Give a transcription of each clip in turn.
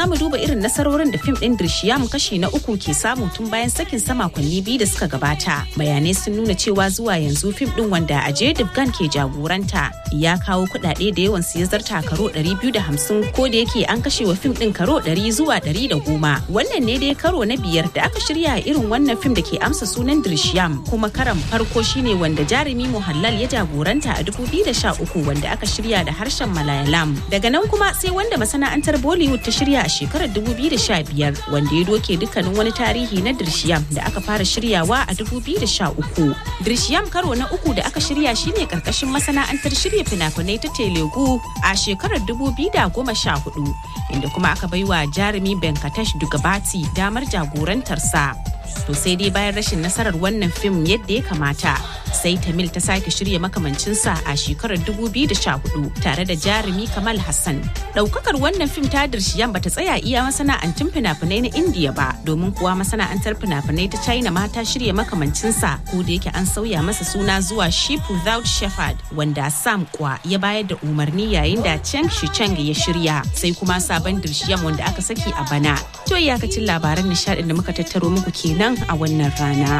za mu duba irin nasarorin da fim ɗin Dirshiyam kashi na uku ke samu tun bayan sakin sa makonni biyu da suka gabata. Bayanai sun nuna cewa zuwa yanzu fim ɗin wanda Ajay Devgan ke jagoranta ya kawo kuɗaɗe da yawan su ya zarta karo 250 ko da yake an kashe wa fim ɗin karo 100 zuwa 110. Wannan ne dai karo na biyar da aka shirya irin wannan fim da ke amsa sunan Dirshiyam kuma karan farko shine wanda jarumi Muhallal ya jagoranta a 2013 wanda aka shirya da harshen Malayalam. Daga nan kuma sai wanda masana'antar Bollywood ta shirya a shekarar 2015 wanda ya doke dukkanin wani tarihi na Dirshiyam da aka fara shiryawa a 2013. Dirshiyam karo na uku da aka shirya shine karkashin masana'antar shirya fina-finai ta Telugu a shekarar 2014 inda kuma aka baiwa jarumi Venkatesh Dugabati damar jagorantarsa. To sai dai bayan rashin nasarar wannan fim yadda ya kamata sai Tamil ta sake shirya makamancinsa a shekarar 2014 tare da jarumi Kamal Hassan. Daukakar wannan fim ta Dirshiyan bata tsaya iya masana'antun fina-finai na Indiya ba domin kuwa masana'antar fina-finai ta China ma ta shirya makamancinsa ko da yake an sauya masa suna zuwa Sheep Without Shepherd wanda Sam Kwa ya bayar da umarni yayin da Cheng Shicheng ya shirya sai kuma sabon Dirshiyan wanda aka saki a bana. To iyakacin labaran nishadin da muka tattaro muku kenan a wannan rana.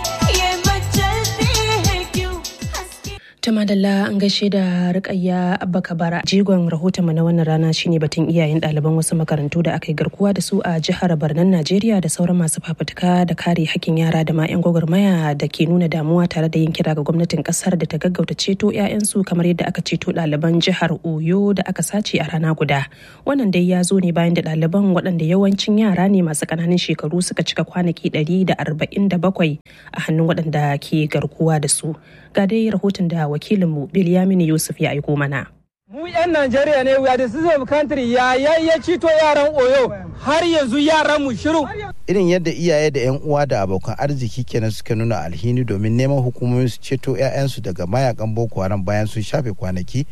Ta madalla an gaishe da rikayya abba kabara jigon rahotonmu na wannan rana shine batun iyayen ɗaliban wasu makarantu da aka yi garkuwa da su a jihar Barnan Najeriya da sauran masu fafutuka da kare hakkin yara da ma 'yan gwagwarmaya da ke nuna damuwa tare da yin kira ga gwamnatin kasar da ta gaggauta ceto 'ya'yansu kamar yadda aka ceto ɗaliban jihar Oyo da aka sace a rana guda. Wannan dai ya zo ne bayan da ɗaliban waɗanda yawancin yara ne masu ƙananan shekaru suka cika kwanaki ɗari da arba'in da bakwai a hannun waɗanda ke garkuwa da su. Ga dai rahoton da wakilinmu Bilyamini Yusuf ya aiko mana. Mu 'yan Najeriya ne we are the citizen of country ya ya cito yaran Oyo har yanzu yaran mu shiru. Irin yadda iyaye da 'yan uwa da abokan arziki kenan suka nuna alhini domin neman hukumomin su ceto 'ya'yansu daga mayakan Boko Haram bayan sun shafe kwanaki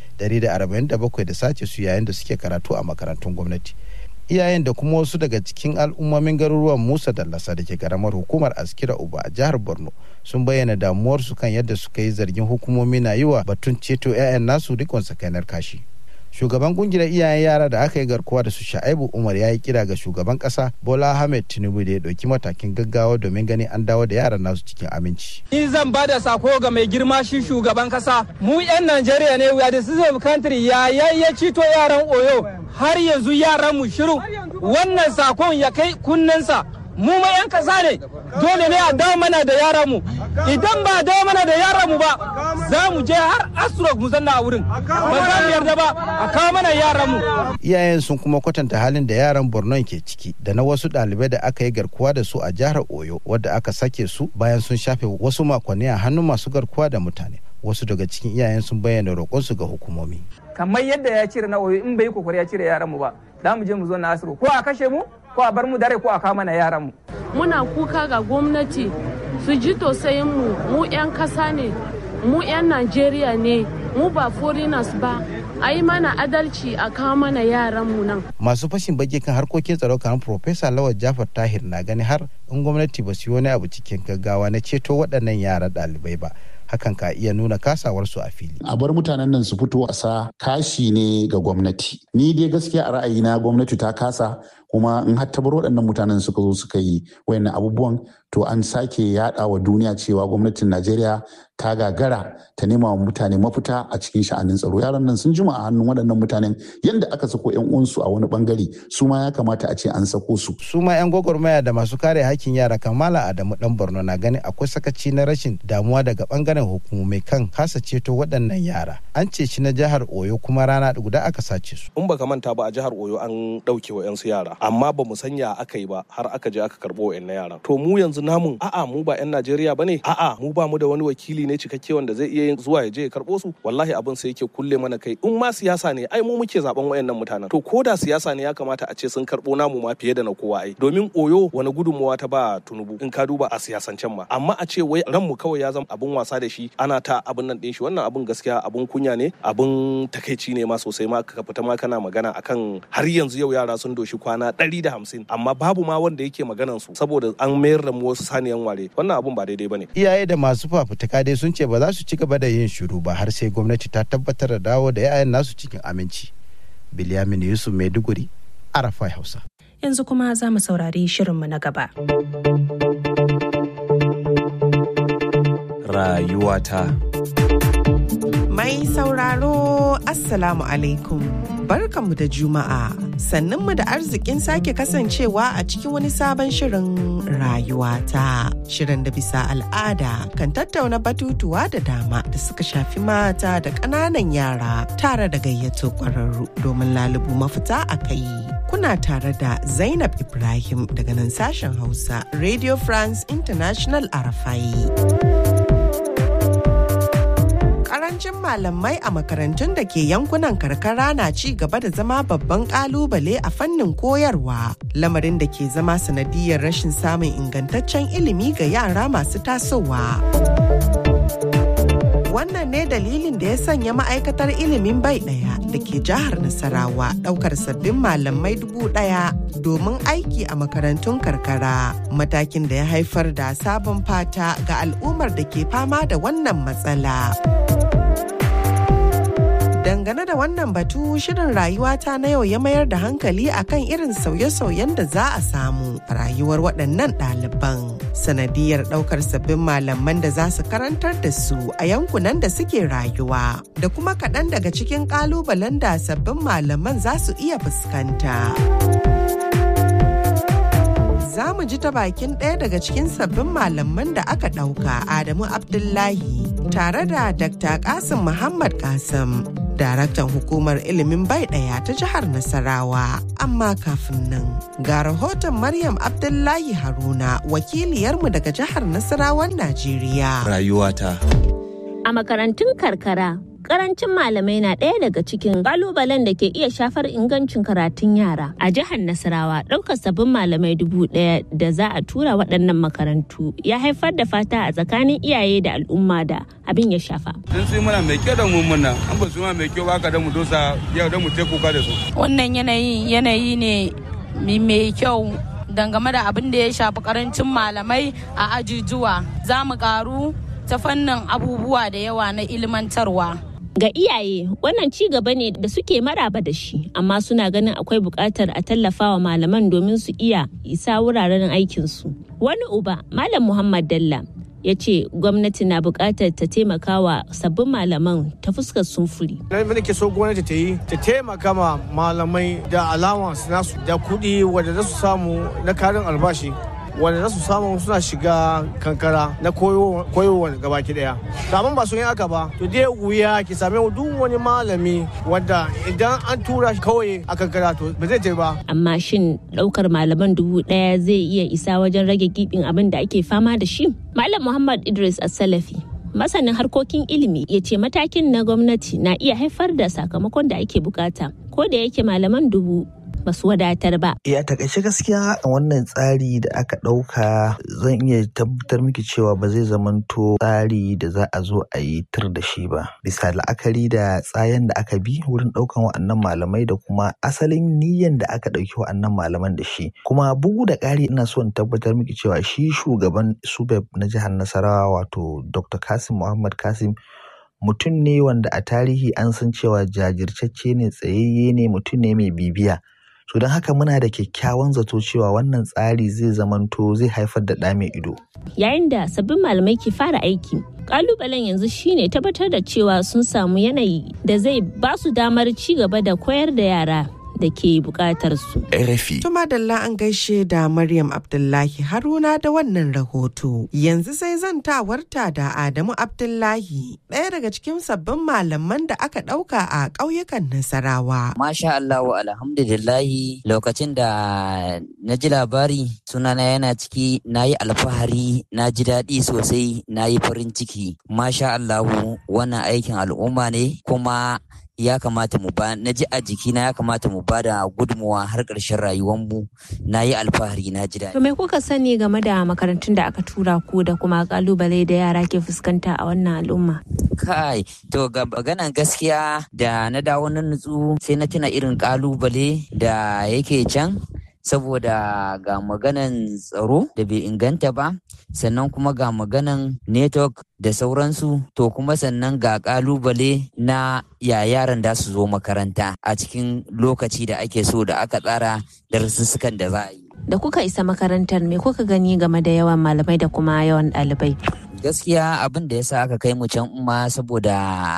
147 da sace su yayin da suke karatu a makarantun gwamnati. iyayen da kuma wasu daga cikin al'ummomin garuruwan musa dallasa da ke karamar hukumar askira uba a jihar borno sun bayyana damuwarsu kan yadda suka yi zargin hukumomi na yi wa batun ceto 'ya'yan nasu rikon sakainar kashi shugaban kungiyar iyayen yara da aka yi garkuwa da su sha'aibu umar ya yi kira ga shugaban kasa bola ahmed tinubu da ya ɗauki matakin gaggawa domin ganin an dawo da yaran nasu cikin aminci Ni zan ba da sako ga mai girma shi shugaban kasa. Mu 'yan Najeriya ne we are the citizen of country ya ya ya cito yaran Oyo har yanzu yaran mu shiru. Wannan sakon ya kai kunnensa. Mu ma 'yan kasa ne dole ne a dawo mana da yaran mu. Idan ba a dawo mana da yaran mu ba za mu je har Asurok mu zanna a wurin. Ba za mu yarda ba a kawo mana yaran mu. iyayen sun kuma kwatanta halin da yaran borno ke ciki da na wasu ɗalibai da aka yi garkuwa da su a jihar oyo wadda aka sake su bayan sun shafe wasu makonni a hannun masu garkuwa da mutane wasu daga cikin iyayen sun bayyana roƙonsu ga hukumomi kamar yadda ya cire na oyo in bai yi kokari ya cire yaran mu ba za mu je mu zo na asiru ko a kashe mu ko a bar mu dare ko a kama na yaran mu muna kuka ga gwamnati su ji tausayin mu mu 'yan kasa ne mu 'yan najeriya ne mu ba foreigners ba a yi mana adalci a kawo mana yaran mu nan masu fashin baki kan harkokin tsaro kamar Profesa Lawal Jafar Tahir na gani har in gwamnati ba su yi wani abu cikin gaggawa na ceto waɗannan yara ɗalibai ba hakan ka iya nuna kasawarsu a fili. a bar mutanen nan su fito a sa kashi ne ga gwamnati ni dai gaskiya a ra'ayina gwamnati ta kasa kuma in har ta bar waɗannan mutanen suka zo suka yi wayannan abubuwan to an sake yaɗa wa duniya cewa gwamnatin najeriya ta gagara ta nema wa mutane mafita a cikin sha'anin tsaro yaran nan sun jima a hannun waɗannan mutanen yadda aka sako yan uwansu a wani bangare su ma ya kamata a ce an sako su su ma 'yan gwagwarmaya da masu kare hakkin yara kamala adamu dan borno na ganin akwai sakaci na rashin damuwa daga bangaren hukumomi kan kasa ceto waɗannan yara an ce shi na jihar oyo kuma rana guda aka sace su in baka manta ba a jihar oyo an ɗauke wa 'yansu yara amma ba mu sanya aka yi ba har aka je aka karɓo wa yara to mu yanzu namun a'a mu ba 'yan najeriya ba ne a'a mu ba mu da wani wakili ne cikakke wanda zai iya yin zuwa ya je ya karɓo su wallahi abin sai yake kulle mana kai in ma siyasa ne ai mu muke zaben wayannan mutanen to ko da siyasa ne ya kamata a ce sun karɓo namu ma fiye da na kowa ai domin oyo wani gudunmawa ta ba tunubu in ka duba a siyasancen ma amma a ce wai ranmu kawai ya zama abin wasa da shi ana ta abin nan ɗin shi wannan abin gaskiya abin kunya ne abin takaici ne ma sosai ma ka fita ma kana magana akan har yanzu yau yara sun doshi kwana ɗari da hamsin amma babu ma wanda yake maganan su saboda an mayar da mu wasu saniyan ware wannan abin ba daidai bane iyaye da masu fafutuka dai sun ce ba za su ci gaba da yin shiru ba har sai gwamnati ta tabbatar da dawo da 'ya'yan nasu cikin aminci biliyamin yusuf maiduguri arafai hausa yanzu kuma za mu saurari shirinmu na gaba. Rayuwata. Mai sauraro Assalamu alaikum. Barkanmu da Juma'a. Sannunmu da arzikin sake kasancewa a cikin wani sabon shirin rayuwata. Shirin da bisa al'ada kan tattauna batutuwa da dama da suka shafi mata da ƙananan yara tare da gayyato ƙwararru domin lalubu mafita a kai. Kuna tare da Zainab Ibrahim daga nan sashen Hausa Radio France International Arafai. karancin malamai a makarantun da ke yankunan karkara na ci gaba da zama babban kalubale a fannin koyarwa lamarin da ke zama sanadiyar rashin samun ingantaccen ilimi ga yara masu tasowa wannan ne dalilin da ya sanya ma'aikatar ilimin bai ɗaya da ke jihar nasarawa ɗaukar sabbin malamai dubu ɗaya domin aiki a makarantun karkara matakin da ya haifar da sabon fata ga al'ummar da ke fama da wannan matsala. Dangane da wannan batu shirin rayuwata na yau ya mayar da hankali akan irin sauye-sauyen da za a samu a rayuwar waɗannan ɗaliban. Sanadiyar ɗaukar sabbin malaman da za su karantar da su a yankunan da suke rayuwa da kuma kaɗan daga cikin ƙalubalen da sabbin malaman za su iya fuskanta. za mu ji ta bakin ɗaya daga cikin sabbin malaman da aka ɗauka Adamu Abdullahi tare da Dr. Kasim Muhammad Kasim, daraktan hukumar ilimin bai ɗaya ta jihar Nasarawa. Amma kafin nan, ga rahoton Maryam Abdullahi Haruna, wakiliyarmu daga jihar Nasarawan Najeriya. Rayuwata. A makarantun karkara, karancin malamai na ɗaya daga cikin kalubalen da ke iya shafar ingancin karatun yara a jihar nasarawa ɗaukar sabbin malamai dubu ɗaya da za a tura waɗannan makarantu ya haifar da fata a tsakanin iyaye da al'umma da abin ya shafa sun su mana mai kyau da mu muna an ba su ma mai kyau ba ka da mu dosa yau da mu te kuka da su wannan yanayi yanayi ne mai kyau dangane da abin da ya shafi karancin malamai a ajujuwa za mu karu ta fannin abubuwa da yawa na ilmantarwa Ga iyaye wannan ci gaba ne da suke maraba da shi, amma suna ganin akwai buƙatar a tallafawa malaman domin su iya isa wuraren aikinsu. Wani uba, Malam Muhammad Dalla, ya ce gwamnati na buƙatar ta taimaka wa sabbin malaman ta fuskar sumfuri. Abin da ke so gwamnati ta yi ta taimaka ma malamai da allowance nasu da kuɗi wanda za su samu na karin albashi wanda za su samu suna shiga kankara na koyowa gabaki daya kamun ba su yin haka ba to dai wuya ki same duk wani malami wanda idan an tura shi kawai a kankara to ba zai je ba amma shin daukar malaman dubu daya zai iya isa wajen rage gibin abin da ake fama da shi malam muhammad idris as-salafi masanin harkokin ilimi ya ce matakin na gwamnati na iya haifar da sakamakon da ake bukata ko da yake malaman dubu ba su wadatar ba. Ya takaice gaskiya wannan tsari da aka ɗauka zan iya tabbatar miki cewa ba zai zamanto tsari da za a zo a yi tur da shi ba. Bisa la'akari da tsayen da aka bi wurin ɗaukan wa'annan malamai da kuma asalin niyyan da aka ɗauki wa'annan malaman da shi. Kuma bugu da ƙari ina so in tabbatar miki cewa shi shugaban Subeb na jihar Nasarawa wato Dr. Kasim Muhammad Kasim mutum ne wanda a tarihi an san cewa jajirtacce ne tsayayye ne mutum ne mai bibiya. to don haka muna da kyakkyawan zato cewa wannan tsari zai zamanto zai haifar da ɗa mai ido. Yayin da sabbin malamai ke fara aiki, kalubalen yanzu shine tabbatar da cewa sun samu yanayi da zai ba su damar ci gaba da koyar da yara da ke bukatar su. RFI. Tuma Dalla an gaishe da Maryam Abdullahi Haruna da wannan rahoto. Yanzu sai zan tawarta da Adamu Abdullahi ɗaya daga cikin sabbin malaman da aka ɗauka a ƙauyukan Nasarawa. Masha Allah alhamdulillahi lokacin da na ji labari sunana yana ciki na yi alfahari na ji daɗi sosai na yi farin ciki. Masha Allahu wannan aikin al'umma ne kuma ya kamata mu ba na ji a jikina ya kamata mu ba da gudunmuwa har ƙarshen rayuwanmu na yi alfahari na ji daɗi. To me kuka sani game da makarantun da aka tura ku da kuma kalubale da yara ke fuskanta a wannan al'umma? Kai, to ga maganan gaskiya da na dawo na nutsu sai na tuna irin kalubale da yake can saboda ga maganan tsaro da bai inganta ba sannan kuma ga maganan network da sauransu to kuma sannan ga kalubale na ya yaran da su zo makaranta a cikin lokaci da ake so da aka tsara darussukan da za a yi Da kuka isa makarantar me kuka gani game da yawan malamai da kuma yawan ɗalibai? gaskiya abin da ya sa aka kai mu can umma saboda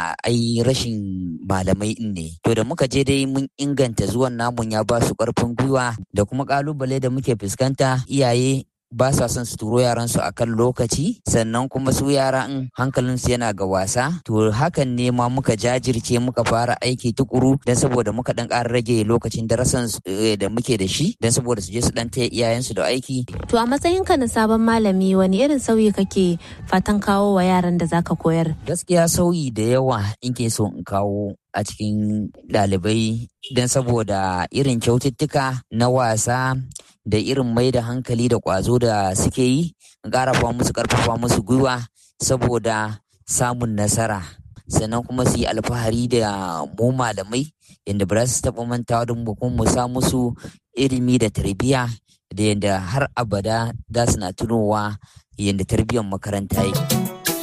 ai rashin malamai in ne to da muka je dai mun inganta zuwan namun ya ba su karfin gwiwa da kuma kalubale da muke fuskanta iyaye ba sa son su turo yaran su akan lokaci sannan kuma su yara in hankalin su yana ga wasa to hakan ne ma muka jajirce muka fara aiki tukuru dan saboda muka dan ƙara rage lokacin darasan da muke da shi dan saboda su je su dan taya iyayen su da aiki To a matsayinka na sabon malami wani irin sauyi kake fatan kawo wa yaran da zaka koyar? gaskiya sauyi da yawa in ke so in kawo a cikin ɗalibai don saboda irin kyaututtuka na wasa da irin mai da hankali da ƙwazo da suke yi in ƙarafa musu ƙarfafa musu gwiwa saboda samun nasara sannan kuma su yi alfahari da mu malamai yadda ba za su taɓa mantawa da mu kuma mu sa musu ilimi da tarbiyya da yadda har abada za su na tunowa yadda tarbiyyar makaranta yake.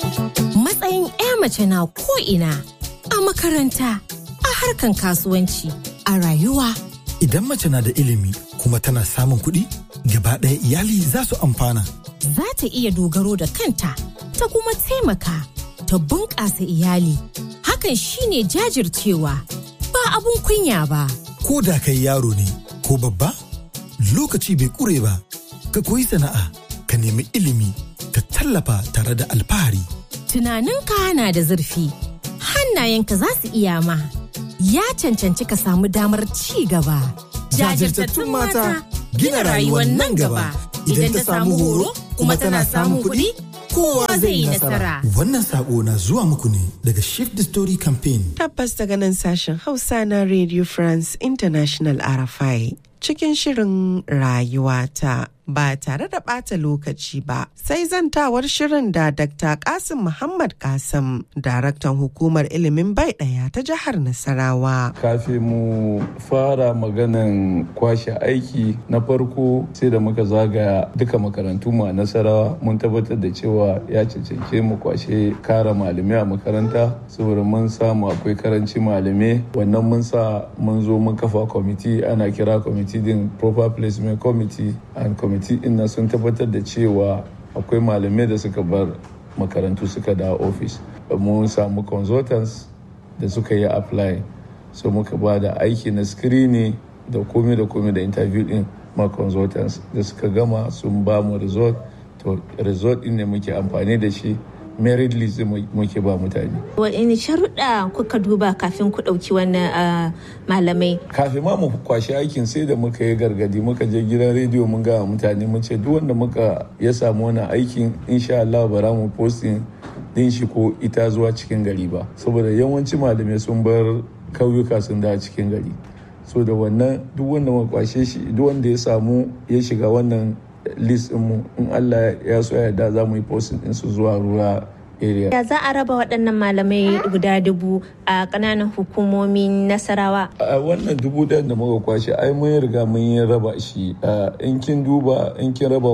Matsayin 'ya mace na ko'ina a makaranta, a harkan kasuwanci, a rayuwa. Idan mace na da ilimi kuma tana samun kuɗi, gaba ɗaya iyali za su amfana. Za ta iya dogaro da kanta, ta kuma taimaka, ta bunƙasa iyali. Hakan shine jajircewa, ba abun kunya ba. Ko da kai yaro ne ko babba, lokaci bai ƙure ba. Ka koyi sana'a, ka nemi ilimi, ka tallafa tare da alfahari. Tunaninka na da zurfi, hannayenka za su iya ma. Ya cancanci ka samu damar ci gaba. Jajirtattun mata gina rayuwar nan gaba. Idan ta samu horo kuma tana samun kuɗi, kowa zai yi nasara. Wannan sako na zuwa muku ne daga Shift the Story Campaign. Tabbas daga nan sashen Hausa na Radio France International RFI cikin shirin rayuwata ba tare da ɓata lokaci ba sai zantawar shirin da Dr. Kasim Muhammad Kasim, daraktan hukumar ilimin bai ɗaya ta jihar Nasarawa. Kafin mu fara maganan kwashe aiki na farko sai da muka zagaya duka makarantu mu a Nasarawa mun tabbatar da cewa ya cancance mu kwashe kara malamai a makaranta saboda mun samu akwai karanci malamai wannan mun sa mun zo mun kafa kwamiti ana kira kwamiti din proper placement committee and committee din na sun tabbatar da cewa akwai malamai da suka bar makarantu suka da office mun samu consultants da suka yi apply so muka ba da aiki na screening da komai da komai da interview din ma consultants da suka gama sun ba mu result to result din ne muke amfani da shi merit list muke ba mutane. Wani sharuɗa kuka duba kafin ku ɗauki wannan malamai? Kafin ma mu kwashi aikin sai da muka yi gargadi muka je gidan rediyo mun ga mutane mun ce duk wanda muka ya samu wannan aikin insha Allah bara mu posting din shi ko ita zuwa cikin gari ba saboda yawanci malamai sun bar kauyuka sun da cikin gari so da wannan duk wanda muka kwashe shi duk wanda ya samu ya shiga wannan list mu in Allah ya so ya yarda za mu yi posting din su zuwa ruwa area. Ya za a raba waɗannan malamai guda dubu a ƙananan hukumomin Nasarawa? A wannan dubu ɗayan da muka kwashe ai mun riga mun yi raba shi in kin duba in kin raba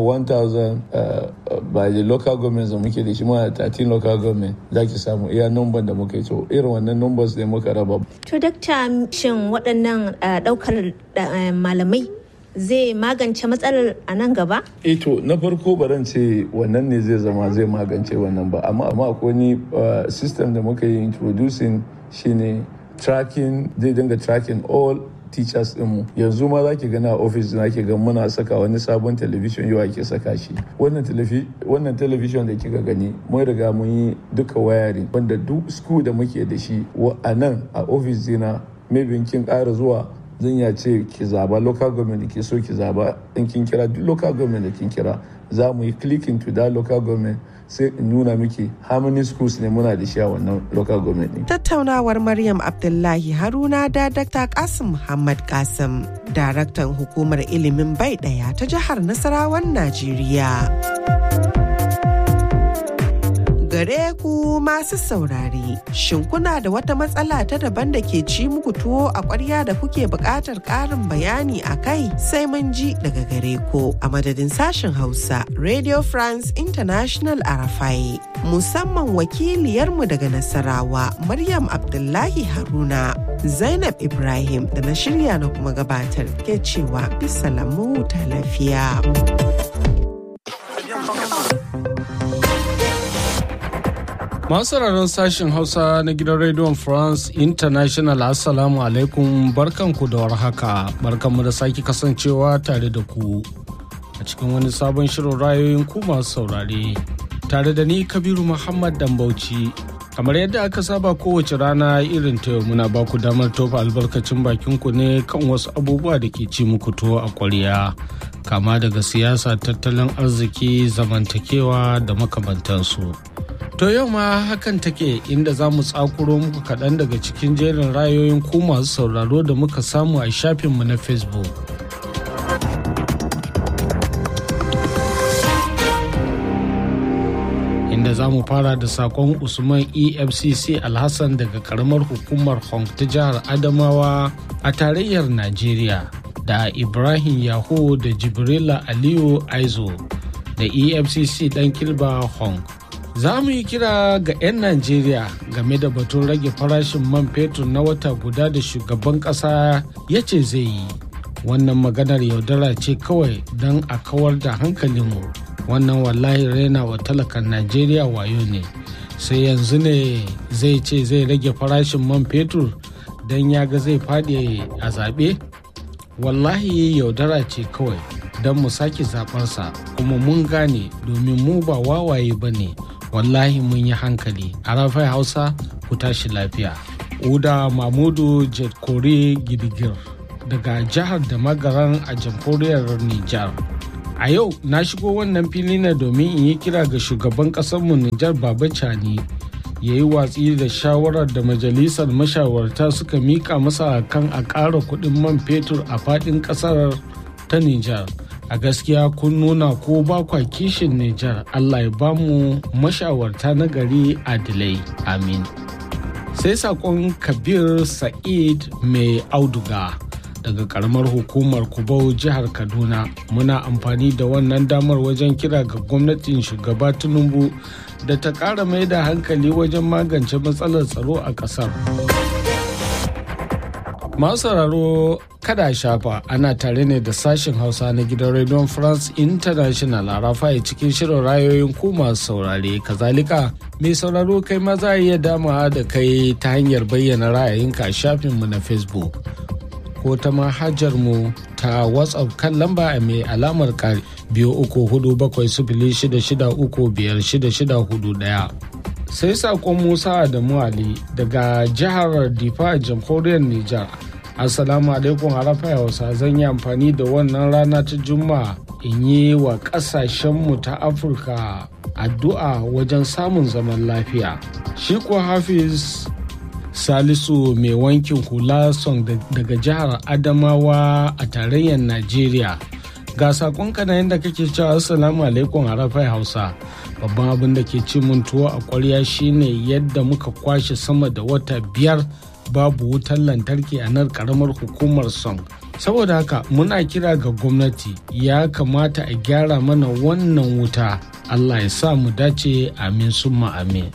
1000 by the local government da muke da shi ma 13 local government za ki samu iya number da muka yi to irin wannan numbers ne muka raba. To dakta shin waɗannan ɗaukar malamai zai magance matsalar a nan gaba? E to na farko baran ce wannan ne zai zama zai magance wannan ba amma amma akwai wani system da muka yi introducing shine tracking zai dinga tracking all teachers dinmu yanzu ma za ki gana a office na ke ga muna saka wani sabon television yau ake saka shi wannan television da kika gani mun riga mun yi duka wayarin wanda duk school da muke da shi a nan a office dina maybe kin ƙara zuwa zan ya ce ki zaba local government da ke so ki zaba in kin kira duk local government da kin kira za mu yi clicking to that local government sai in nuna miki how many schools ne muna da shi a wannan local government ne. Tattaunawar Maryam Abdullahi Haruna da Dr. Kasim Muhammad Kasim, daraktan hukumar ilimin bai ɗaya ta jihar Nasarawan Najeriya. Gare ku masu saurare, shin kuna da wata matsala ta daban da ke ci muku tuwo a ƙwarya da kuke buƙatar ƙarin bayani a kai sai mun ji daga gare ku a madadin sashen Hausa Radio France International Arafai. Musamman wakiliyarmu daga Nasarawa Maryam Abdullahi Haruna. Zainab Ibrahim da na shirya na kuma gabatar ke cewa bisa lamu ta lafiya. Masu sauraron sashen Hausa na gidan Radio France International Assalamu alaikum barkanku da warhaka barkanmu da sake kasancewa tare da ku a cikin wani sabon shirin rayoyin ku masu saurare tare da ni Kabiru Muhammad Dambauci kamar yadda aka saba kowace rana irin ta yau muna ba ku damar tofa albarkacin bakin ku ne kan wasu abubuwa da ke ci muku tuwo a kwarya kama daga siyasa tattalin arziki zamantakewa da makamantansu. To yau ma hakan take inda za mu tsakuro muku kaɗan daga cikin jerin rayoyin ku masu sauraro da muka samu a shafinmu na Facebook. Inda za mu fara da sakon Usman EFCC Alhassan daga karamar hukumar Hong ta jihar Adamawa a tarayyar Najeriya da Ibrahim Yaho da Jibrila Aliyu Aizo da EFCC ɗan Kilba Hong. za mu yi kira ga 'yan najeriya game da batun rage farashin man fetur na wata guda da shugaban kasa ya ce zai yi wannan maganar yaudara ce kawai don a kawar da hankalinmu wannan wallahi raina wa talakan najeriya wayo ne sai yanzu ne zai ce zai rage farashin man fetur don ya ga zai faɗi a zaɓe wallahi yaudara ce kawai don mu sake zaɓarsa kuma mun gane domin mu ba wawaye ba ne wallahi mun yi hankali a rafai hausa ku tashi lafiya uda mamudu jetkore gidigir daga jihar da magaran a jamhuriyar nijar a yau na shigo wannan fili ne domin in yi kira ga shugaban ƙasarmu nijar baba cani ya yi watsi da shawarar da majalisar mashawarta suka mika masa kan a ƙara kuɗin man fetur a faɗin ƙasar ta nijar a gaskiya kun nuna ko ba kwa kishin Nijar Allah ya ba mu mashawarta na gari adilai amin sai sakon kabir sa'id mai auduga daga karamar hukumar kubau jihar kaduna muna amfani da wannan damar wajen kira ga gwamnatin shugaba tinubu da ta ƙara mai da hankali wajen magance matsalar tsaro a ƙasar. Masu sauraro kada shafa ana tare ne da sashen Hausa na gidan Radio France International a rafaye cikin shirin rayoyin ku masu saurare. Kazalika mai sauraro kai ma za a iya dama da kai ta hanyar bayyana ra'ayinka a shafinmu na Facebook ko ta manhajar mu ta WhatsApp kan lamba mai alamar kari biyu uku hudu bakwai sifili shida shida uku biyar shida shida hudu ɗaya. sai sakon musa adamu ali daga jihar difa jamhuriyar nijar assalamu alaikum harafa hausa zan yi amfani da wannan rana ta juma'a in yi wa kasashenmu ta afirka addu'a wajen samun zaman lafiya shi kuwa hafiz salisu mai wankin hula son daga jihar adamawa a tarayyar najeriya ga sakonka na yadda kake cewa assalamu alaikum harafai hausa babban abin da ke ci mun tuwo a kwarya shine yadda muka kwashe sama da wata biyar babu wutar lantarki a nan karamar hukumar son saboda haka muna kira ga gwamnati ya kamata a gyara mana wannan wuta allah ya sa mu dace amin summa amin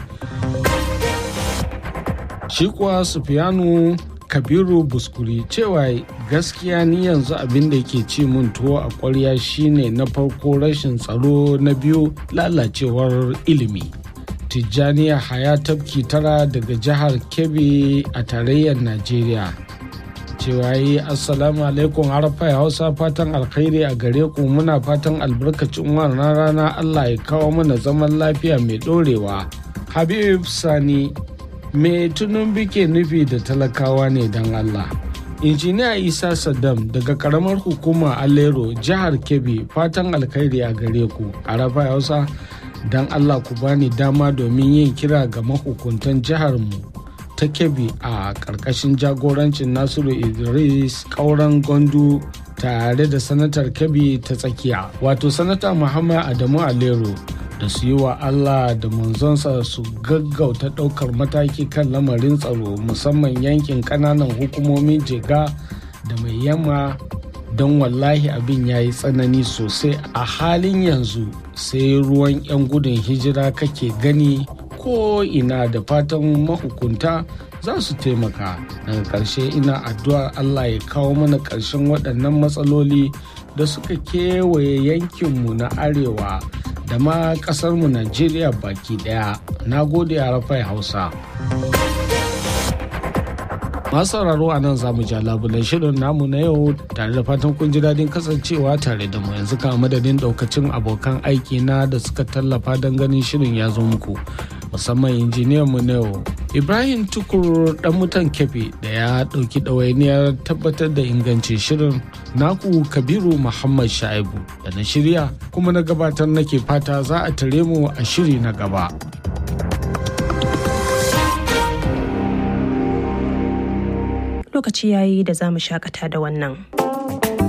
shi kuwa sufiyanu kabiru buskuri cewa gaskiya ni yanzu abin da ke ci mun tuwo a kwarya shine na farko rashin tsaro na biyu lalacewar ilimi tijjaniya haya tafki tara daga jihar kebbi a tarayyar najeriya cewa yi assalamu alaikum harfa hausa fatan alkhairi a gare ku muna fatan albarkacin wannan rana allah ya kawo mana zaman lafiya mai dorewa habib sani me tunun bike nufi da talakawa ne don Allah. injiniya isa saddam daga karamar hukuma alero jihar kebbi fatan alkhairi a gare ku a rafa hausa don allah ku bani dama domin yin kira ga mahukuntan jiharmu ta kebbi a ƙarƙashin jagorancin nasiru idris kauran gondu tare da sanatar kebbi ta tsakiya wato sanata muhammad adamu alero da su yi wa Allah da manzonsa su gaggauta ɗaukar mataki kan lamarin tsaro musamman yankin ƙananan hukumomin jega da mai yamma don wallahi abin ya yi tsanani sosai a halin yanzu sai ruwan 'yan gudun hijira kake gani ko ina da fatan mahukunta za su taimaka daga ƙarshe ina addu'ar allah ya kawo mana ƙarshen waɗannan matsaloli da suka kewaye yankinmu na arewa da ma ƙasarmu najeriya baki ɗaya na gode a rafai hausa masu sauraro a nan zamu ja labulen shirin namu na yau tare da fatan kun ji daɗin kasancewa tare da mu yanzu kama madadin ɗaukacin abokan aiki na da suka tallafa don ganin shirin ya zo muku musamman injiniyan mu na yau ibrahim tukur dan mutan kefe da ya ɗauki ɗawainiyar tabbatar da ingancin shirin naku kabiru muhammad sha'ibu da na shirya kuma na gabatar nake fata za a tare mu a shiri na gaba. lokaci yayi da za mu shakata da wannan.